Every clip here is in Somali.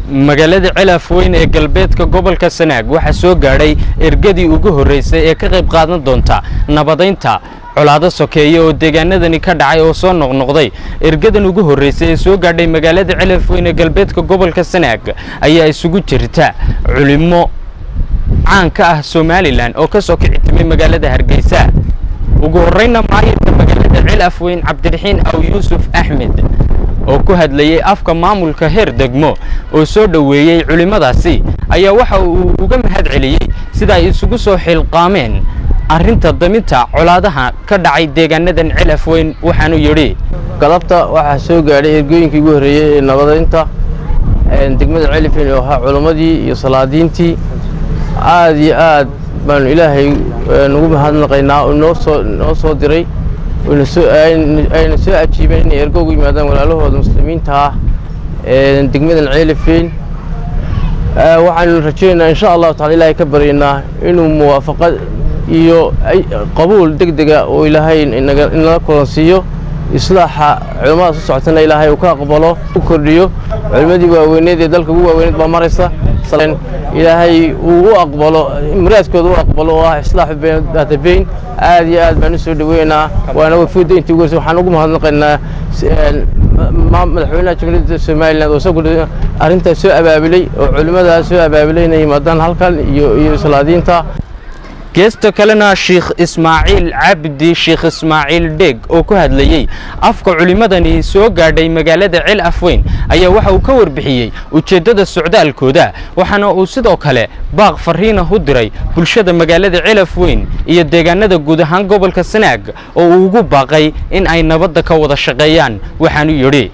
magaalada celaf weyn ee galbeedka gobolka sanaag waxaa soo gaadhay ergadii ugu horreysay ee ka qayb qaadan doonta nabadaynta colaado sokeeye oo deegaanadani ka dhacay oo soo noqnoqday ergadan ugu horreysay ee soo gaadhay magaalada celaf weyn ee galbeedka gobolka sanaag ayaa isugu jirta culimo caan ka ah somalilan oo ka soo kici timay magaalada hargeysa ugu horreyna maayirka magaalada celaf weyn cabdiraxiin aw yuusuf axmed oo ku hadlayey afka maamulka heer degmo oo soo dhoweeyey culimmadaasi ayaa waxa uu uga mahad celiyey sida ay isugu soo xilqaameen arrinta daminta colaadaha ka dhacay deegaanadan celaf weyn waxaanu yidhi galabta waxaa soo gaadhay ergooyinkii ugu horreeyey ee nabadaynta degmada celifin oo ahaa culimmadii iyo salaadiintii aad iyo aad baanu ilaahay nugu mahadnaqaynaa oo noo soo noo soo diray ayna soo ajiibeen inay ergo ugu yimaadaan walaalahooda muslimiinta ah degmadan ceelifeyn waxaanu rajaynaynaa insha allahu tacala ilaahay ka baryaynaa inuu muwaafaqad iyo qabuul deg dega oo ilaahay inala kulansiiyo islaaxa culimmadaas u socotana ilaahay uu ka aqbalo u kordhiyo culimmadii waaweyneed ee dalka ugu waaweyneed baa maraysa ilaahay uu u aqbalo muraadkooda u aqbalo oo ah islaaxu daatabeyn aad iyo aad baan u soo dhoweynaa waana wafuudda intii ugu horreysay waxaan ugu mahadnaqaynaa madaxweynaha jamhuuriyadda somaliland oo isagu arrintaas soo abaabulay oo culimmadaas soo abaabulay inay yimaadaan halkan iyo iyo salaadiinta geesta kalena sheikh ismaaciil cabdi sheikh ismaaciil dheeg oo ku hadlayey afka culimmadani soo gaadhay magaalada cel afweyn ayaa waxa uu ka warbixiyey ujeeddada socdaalkooda waxaana uu sidoo kale baaq fariina u diray bulshada magaalada cel afweyn iyo deegaanada guud ahaan gobolka sanaag oo uu ugu baaqay in ay nabadda ka wada shaqeeyaan waxaanu yidhi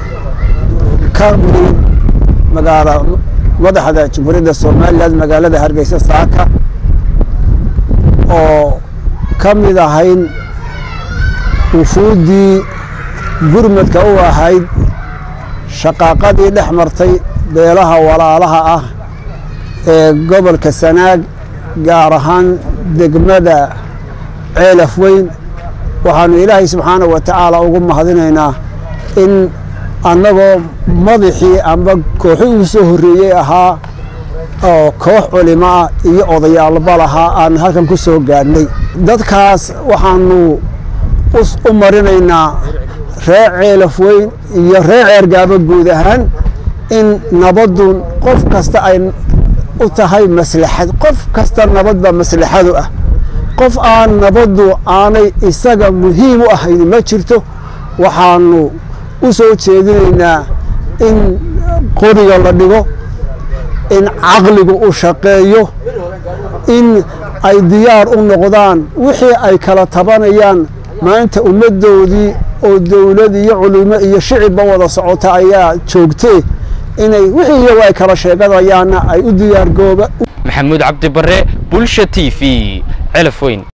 madaxda jamhuuriyadda somalilan magaalada hargeysa saaka oo ka mid ahayn wufuuddii gurmadka u ahayd shaqaaqadii dhex martay beelaha walaalaha ah ee gobolka sanaag gaar ahaan degmada ceelaf weyn waxaanu ilaahay subxaana wa tacaala ugu mahadinaynaa in annagoo madaxii amba kooxi uu soo horreeyey ahaa oo koox culimo ah iyo odayaalba lahaa aan halkan ku soo gaadhnay dadkaas waxaanu u marinaynaa ree ceelaf weyn iyo ree ceergaaba guud ahaan in nabaddu qof kasta ay u tahay maslaxad qof kasta nabadba maslaxadu ah qof aan nabaddu aanay isaga muhiim u ahayn ma jirto waxaanu u soo jeedinaynaa in qoriga la dhigo in caqligu u shaqeeyo in ay diyaar u noqdaan wixii ay kala tabanayaan maanta ummaddoodii oo dawlad iyo culimo iyo shicibba wada socota ayaa joogtee inay wixii iyagu ay kala sheeganayaanna ay u diyaargooba maxamuud cabdi barre bulsha t v celaf weyn